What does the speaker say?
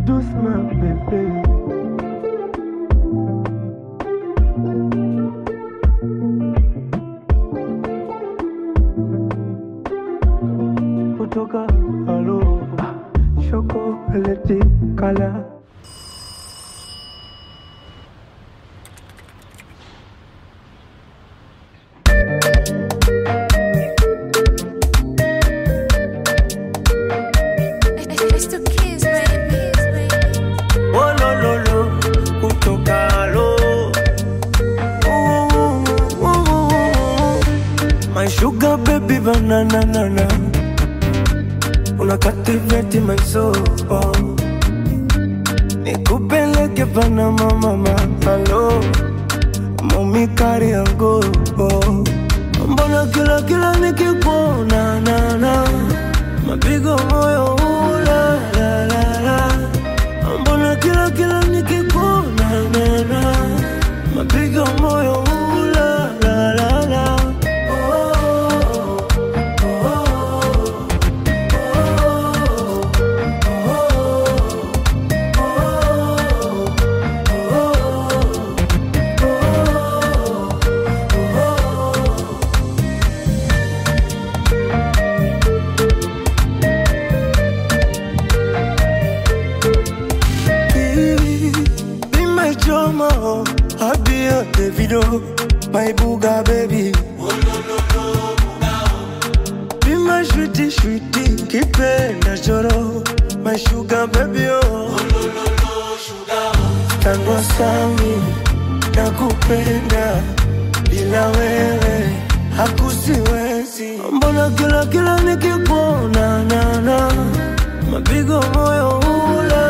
doucement bébé. Kutoka halo chocolate color. It's the kids, baby. Oh lo lo lo, kutoka halo. Ooh, ooh, ooh. My sugar baby banana nana. Una captivate my soul. Nikupeleke Panama mama, hello. Mami kari yangu. Mbona kila kila nikikuona na na mapigo moyo ula la la la Mbona kila kila nikikuona na na mapigo moyo ula la la la oh, oh, oh, Be, be my drama, oh. I'll be your Davido, my booga baby. Be my sweetie, sweetie, kipenda choro, my sugar baby, oh. Tango sami, nakupenda, bila wewe, hakusiwezi. Mbona kila kila nikikuona, na na, mapigo moyo ula